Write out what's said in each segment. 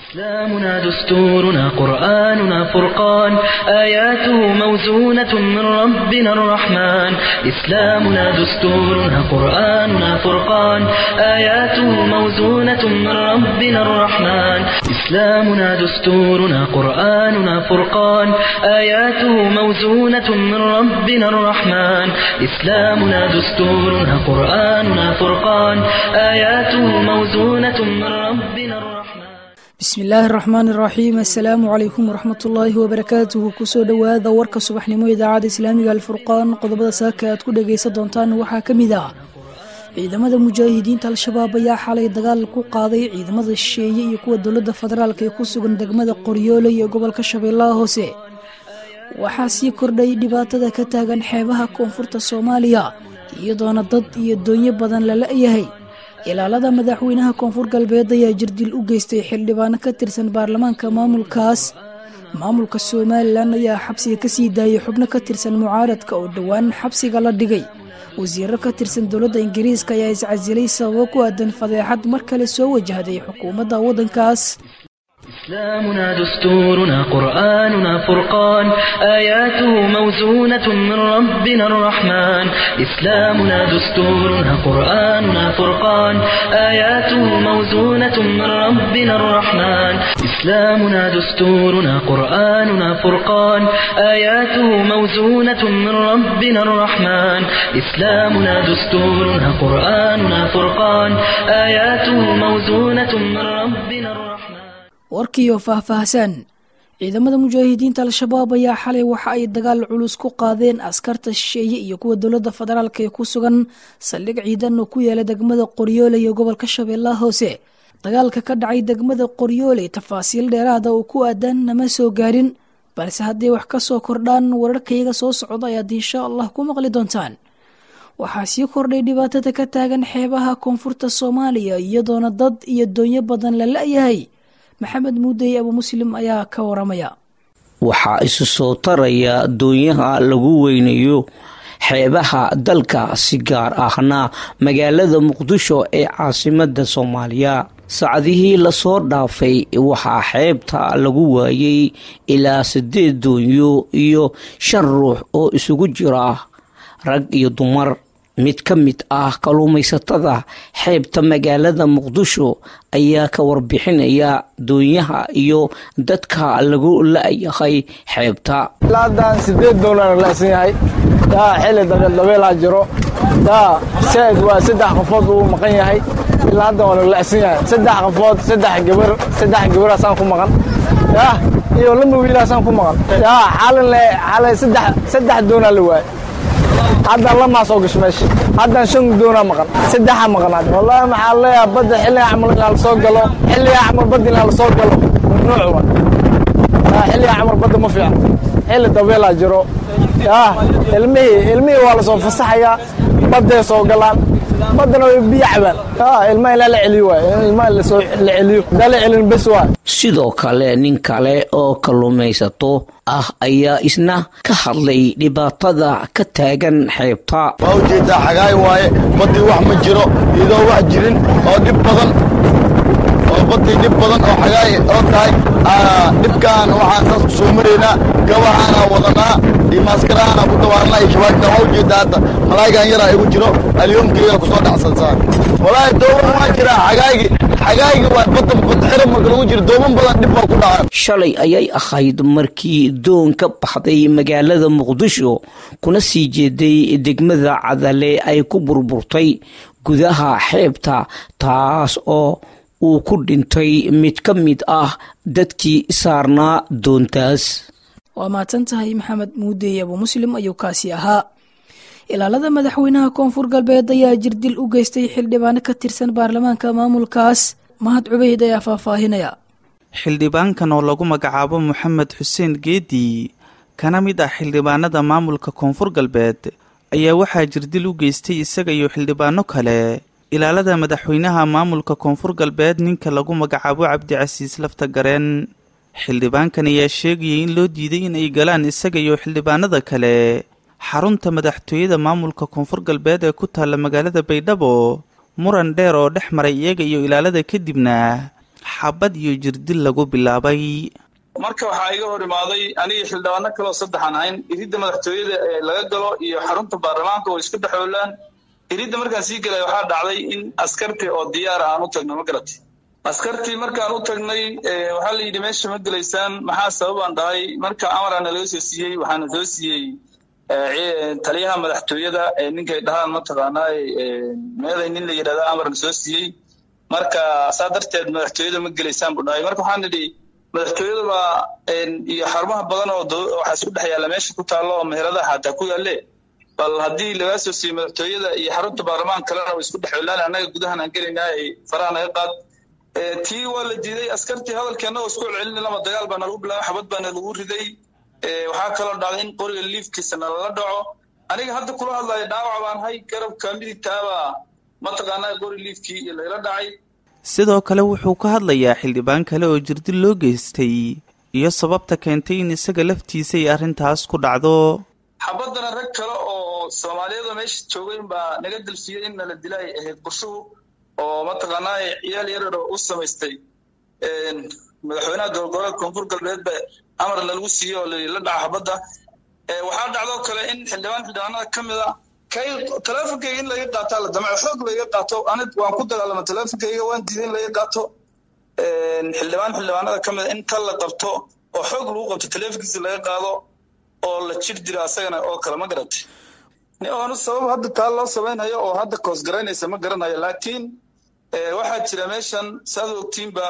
إسلامنا دستورنا قرآننا فرقان آياته موزونة من ربنا الرحمن إسلامنا دستورنا قرآننا فرقان آياته موزونة من ربنا الرحمن إسلامنا دستورنا قرآننا فرقان آياته موزونة من ربنا الرحمن إسلامنا دستورنا قرآننا فرقان آياته موزونة من ربنا الرحمن bismi illaahi araxmaan iraxiim assalaamu calaykum waraxmat ullaahi wabarakaatuhu kusoo dhowaada warka subaxnimo idaacadda islaamiga alfurqaan qodobada saaka aad ku dhagaysan doontaan waxaa ka mid ah ciidamada mujaahidiinta al-shabaab ayaa xalay dagaal ku qaaday ciidamada shisheeye iyo kuwa dowladda federaalk ee ku sugan degmada qoryoole iyo gobolka shabeellaha hoose waxaa sii kordhay dhibaatada ka taagan xeebaha koonfurta soomaaliya iyadoona dad iyo doonyo badan la la-yahay ilaalada madaxweynaha koonfur galbeed ayaa jirdil u geystay xildhibaano ka tirsan baarlamaanka maamulkaas maamulka somalilan ayaa xabsiga kasii daayay xubno ka tirsan mucaaradka oo dhowaan xabsiga la dhigay wasiiro ka tirsan dowladda ingiriiska ayaa iscasilay sababo ku aadan fadeexad mar kale soo wajahday xukuumadda waddankaas إسلامنا دستورنا قرآننا فرقان آياته موزونة من ربنا الرحمن إسلامنا دستورنا قرآننا فرقان آياته موزونة من ربنا الرحمن إسلامنا دستورنا قرآننا فرقان آياته موزونة من ربنا الرحمن إسلامنا دستورنا قرآننا فرقان آياته موزونة من ربنا الرحمن warkiioo faahfaahsan ciidamada mujaahidiinta al-shabaab ayaa xalay waxa ay dagaal culus ku qaadeen askarta shisheeye iyo kuwa dowladda federaalk ee ku sugan saldhig ciidan oo ku yaala degmada qoryoole iyo gobolka shabeellaha hoose dagaalka ka dhacay degmada qoryoole tafaasiil dheeraada oo ku aadan nama soo gaarin balse hadday wax ka soo kordhaan wararkayaga soo socda ayaad insha allah ku maqli doontaan waxaa sii kordhay dhibaatada ka taagan xeebaha koonfurta soomaaliya iyadoona dad iyo doonyo badan la la-yahay maxamed muudey abu muslim ayaa ka waramaya waxaa isu soo taraya doonyaha lagu weynayo xeebaha dalka si gaar ahna magaalada muqdisho ee caasimada soomaaliya saacadihii lasoo dhaafay waxaa xeebta lagu waayay ilaa sideed doonyo iyo shan ruux oo isugu jira rag iyo dumar mid ka mid ah kalluumaysatada xeebta magaalada muqdisho ayaa ka warbixinaya doonyaha iyo dadka lagu la-yahay xeebta ilaa haddaan sideed doolar la'san yahay yaa xilli dabeeldabeelaa jiro yaa said waa saddex qofood uu maqan yahay ilaa hadda waa la la'san yahay saddex qofood saddex gabar saddex gabaraasaan ku maqan yaa iyo lama wiilaasaan ku maqan yaa xalin le xalay saddex saddex doonaa la waayay haddaan lamaa soo gasho meesha haddaan shan doonaa maqan saddexa maqnaad wallaahi maxaa leeyaha badda xilliga camal inaa lasoo galo xilliga camal badda inaa lasoo galo mamnuuc wa xilliga camal badda ma fiican xilli dabeelaa jiro yaa ilmihii ilmihii waa lasoo fasaxayaa badday soo galaan baddana way biyo cabaan yaa ilmaha ilaa la celiyo waay ilmaha lasoo la celiyo hadaa la celin bes waay sidoo kale nin kale oo kalluumaysato ah ayaa isna ka hadlay dhibaatada ka taagan xeebta waa ujeedaa xagaay waaye baddii wax ma jiro iyadoo wax jirin oo dhib badan oo baddii dhib badan oo xagaay oo tahay dhibkaan waxaan saas ku soo maraynaa gabahaana wadanaa iyo maaskarahaana ku dawaarnaa iyo shabaagta waa ujeedaa hadda malaayigan yaraa igu jiro alyoomkeyga kusoo dhacsansaa walaahi dooban waa jiraa xagaaygi xagaaygi waa badda badxira marka lagu jiro dooban badan dhib baa ku dhaca shalay ayay ahayd markii doon ka baxday magaalada muqdisho kuna sii jeeday degmada cadale ay ku burburtay gudaha xeebta taas oo uu ku dhintay mid ka mid ah dadkii saarnaa doontaas waa mahadsan tahay maxamed muudey abu muslim ayuu kaasi ahaa ilaalada madaxweynaha koonfur galbeed ayaa jirdil u geystay xildhibaano ka tirsan baarlamaanka maamulkaas mahad cubeyd ayaa faahfaahinaya xildhibaankan oo lagu magacaabo moxamed xuseen geedi kana mid ah xildhibaanada maamulka koonfur galbeed ayaa waxaa jirdil u geystay isaga iyo xildhibaano kale ilaalada madaxweynaha maamulka koonfur galbeed ninka lagu magacaabo cabdicasiis lafta gareen xildhibaankan ayaa sheegayay in loo diiday in ay galaan isaga iyo xildhibaanada kale xarunta madaxtooyada maamulka koonfur galbeed ee ku taalla magaalada baydhabo muran dheer oo dhex maray iyaga iyo ilaalada kadibna xabad iyo jirdil lagu bilaabay marka waxaa iga hor imaaday anigii xildhibaano kaleoo saddexaan ahayn iridda madaxtooyada ee laga galo iyo xarunta baarlamaanka oo isku dhexoolaan iridda markaan sii gelay waxaa dhacday in askartii oo diyaara aan u tagno ma garatay askartii markaan u tagnay waxaa la yidhi meesha ma gelaysaan maxaa sababaan dhahay marka amaraana laga soo siiyey waxaana soo siiyey taliyaha madaxtooyada ee ninkay dhahaan mataqaanaa meeday nin la yidhahda amarna soo siiyey marka saa darteed madaxtooyada ma gelaysaan buu dhahay marka waxaan idhi madaxtooyada baa iyo xarumaha badan oo waxaa isku dhex yaalla meesha ku taallo oo meheradaha xataa ku yaalle bal haddii lagaa soo siiyey madaxtooyada iyo xarunta baarlamaan kalena way isku dhex yollaan annaga gudahan aan gelaynaa ay faraha naga qaad tii waa la diiday askartii hadalkeenna oo isku celcelin lama dagaal baa nalagu bilaabay xabad baana lagu riday waxaa kaloo dhacday in qoriga liifkiisa nalala dhaco aniga hadda kula hadlayo dhaawac baan hay garabka midigtaabaa mataqaanaa qori liifkii iyo lagala dhacay sidoo kale wuxuu ka hadlayaa xildhibaan kale oo jirdil loo geystay iyo sababta keentay in isaga laftiisa ay arrintaas ku dhacdo xabaddana rag kale oo soomaaliyada meesha joogayn baa naga dalfiyey in nala dila ay ahayd qurshuhu oo mataqaanaa ciyaal yararo u samaystay madaxweynaha gobolgoboleed koonfur galbeed ba amarna lagu siiyey oo la dhaca xabadda waxaa dhacdoo kale in xildhibaan xildhibaanada ka mid a kay teleefonkayga in laga qaataa la damco xoog laga qaato ani waan ku dagaalama teleefonkayga waan diiday in laga qaato xildhibaan xildhibaanada ka mid a in tal la qabto oo xoog lagu qabto teleefonkiisa laga qaado oo la jir diro asagana oo kale ma garatay oonu sabab hadda taa loo samaynhayo oo hadda koos garaynaysa ma garanayo laakiin waxaa jira meeshan saad ogtiinba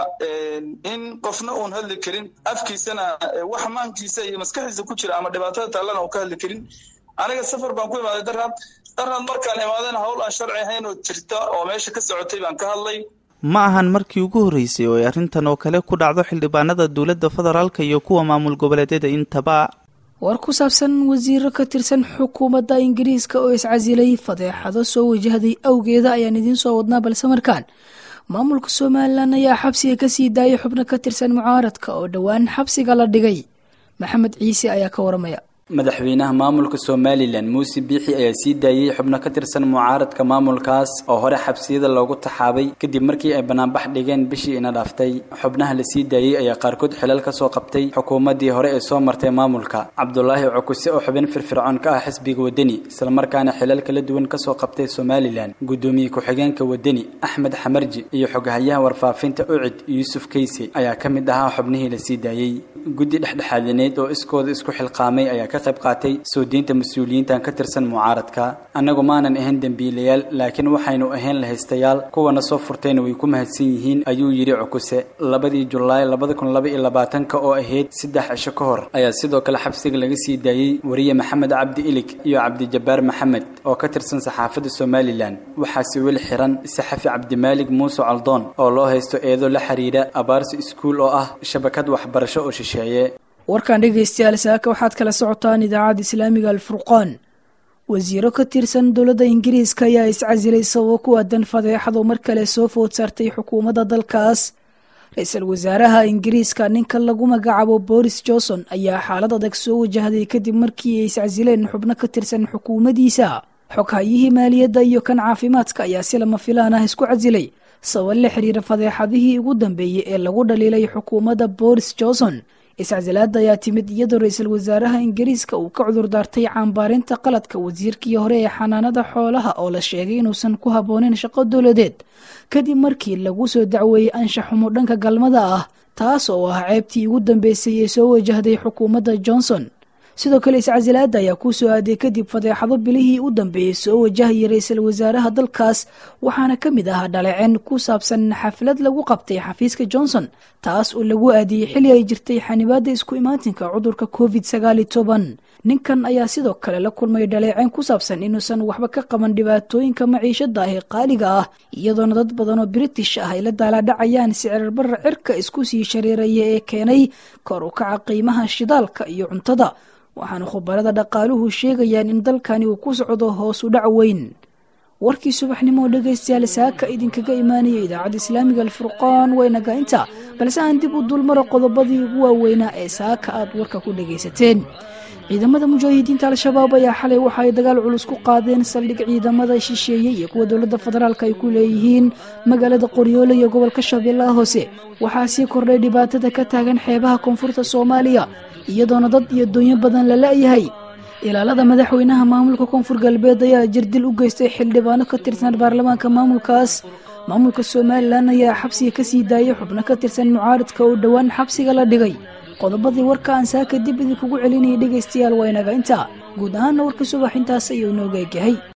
in qofna uun hadli karin afkiisana wax maankiisa iyo maskaxiisa ku jira ama dhibaatada taallana uu ka hadli karin aniga safar baan ku imaaday darhad darhad markaan imaadayna hawl aan sharci ahayn oo jirta oo meesha ka socotay baan ka hadlay ma ahan markii ugu horreysay oo ay arrintan oo kale ku dhacdo xildhibaanada dowladda federaalka iyo kuwa maamul goboleedyada intaba war ku saabsan wasiiro ka tirsan xukuumadda ingiriiska oo iscasilay fadeexado soo wajahday awgeeda ayaan idiin soo wadnaa balse markaan maamulka somalilan ayaa xabsiga kasii daayay xubno ka tirsan mucaaradka oo dhowaan xabsiga la dhigay maxamed ciise ayaa ka waramaya madaxweynaha maamulka somalilan muuse biixi ayaa sii daayey xubno ka tirsan mucaaradka maamulkaas oo hore xabsiyada loogu taxaabay kadib markii ay banaanbax dhigeen bishii ina dhaaftay xubnaha la sii daayey ayaa qaarkood xilal ka soo qabtay xukuumaddii hore ee soo martay maamulka cabdulaahi cukuse oo xubin firfircoon ka ah xisbiga wadani islamarkaana xilal kala duwan kasoo qabtay somalilan guddoomiye ku-xigeenka wadani axmed xamarji iyo xoghayaha warfaafinta ucid yuusuf keyse ayaa ka mid ahaa xubnihii la sii daayey guddi dhexdhexaadineed oo iskooda isku xilqaamay ayaa ka qayb qaatay soo diinta mas-uuliyiintan ka tirsan mucaaradka annagu maanan ahayn dembiilayaal laakiin waxaynu ahayn lahaystayaal kuwana soo furtayna way ku mahadsan yihiin ayuu yidhi cukuse labadii julaay labada kun laba iyo labaatanka oo ahayd saddex cisho ka hor ayaa sidoo kale xabsiga laga sii daayey wariye maxamed cabdi ilig iyo cabdijabbaar maxamed oo ka tirsan saxaafadda somalilan waxaase weli xiran saxafi cabdimaalig muuse caldoon oo loo haysto eedo la xiriira abaarsi iskuul oo ah shabakad waxbarasho oo shisheeye warkan dhegaystayaal saaka waxaad kala socotaan idaacadda islaamiga alfurqaan wasiiro ka tirsan dowladda ingiriiska ayaa iscasilay sababo ku aadan fadeexado mar kale soo food saartay xukuumadda dalkaas ra-iisul wasaaraha ingiriiska ninka lagu magacaabo boris johnson ayaa xaalad adag soo wajahday kadib markii ay iscasileen xubno ka tirsan xukuumaddiisa xoghayihii maaliyadda iyo kan caafimaadka ayaa si lama filaan ah isku casilay sabab la xiriira fadeexadihii ugu dambeeyey ee lagu dhaliilay xukuumadda boris johnson iscasilaada ayaa timid iyadoo ra-iisul wasaaraha ingiriiska uu ka cudur daartay caambaarinta qaladka wasiirkii hore ee xanaanada xoolaha oo la sheegay inuusan ku habbooneyn shaqo dowladeed kadib markii lagu soo dacweeyey anshaxumo dhanka galmada ah taas oo ah ceebtii ugu dambeysay ee soo wajahday xukuumadda johnson sidoo kale iscasilaada ayaa ku soo aaday kadib fadeexado bilihii u dambeeyey soo wajahayay ra-iisul wasaaraha dalkaas waxaana ka mid ahaa dhaleceen ku saabsan xaflad lagu qabtay xafiiska johnson taas oo lagu aadiyey xili ay jirtay xanibaada isku imaatinka cudurka covid sagaali toban ninkan ayaa sidoo kale la kulmay dhaleeceen ku saabsan inuusan waxba ka qaban dhibaatooyinka maciishada ah ee qaaliga ah iyadoona dad badan oo british ah ay la daalaadhacayaan sicirbarra cirka isku sii shareeraya ee keenay kor u kaca qiimaha shidaalka iyo cuntada waxaana khubarada dhaqaaluhu sheegayaan in dalkani uu ku socdo hoos u dhac weyn warkii subaxnimo oo dhegaystayaal saaka idinkaga imaanaya idaacadda islaamiga alfurqaan waynaga inta balse aan dib u dulmaro qodobadii ugu waaweynaa ee saaka aad warka ku dhagaysateen ciidamada mujaahidiinta al-shabaab ayaa xalay waxa ay dagaal culus ku qaadeen saldhig ciidamada shisheeye iyo kuwa dowladda federaalk ay ku leeyihiin magaalada qoryoole iyo gobolka shabeellaha hoose waxaa sii kordhay dhibaatada ka taagan xeebaha koonfurta soomaaliya iyadoona dad iyo doonyo badan la la'yahay ilaalada madaxweynaha maamulka koonfur galbeed ayaa jirdil u geystay xildhibaano ka tirsan baarlamaanka maamulkaas maamulka somalilan ayaa xabsiga ka sii daayay xubno ka tirsan mucaaridka oo dhowaan xabsiga la dhigay qodobadii warka aan saaka dib idinkugu celinayay dhegaystayaal waa inaga intaa guud ahaanna warka subax intaas ayuu inooga egyahay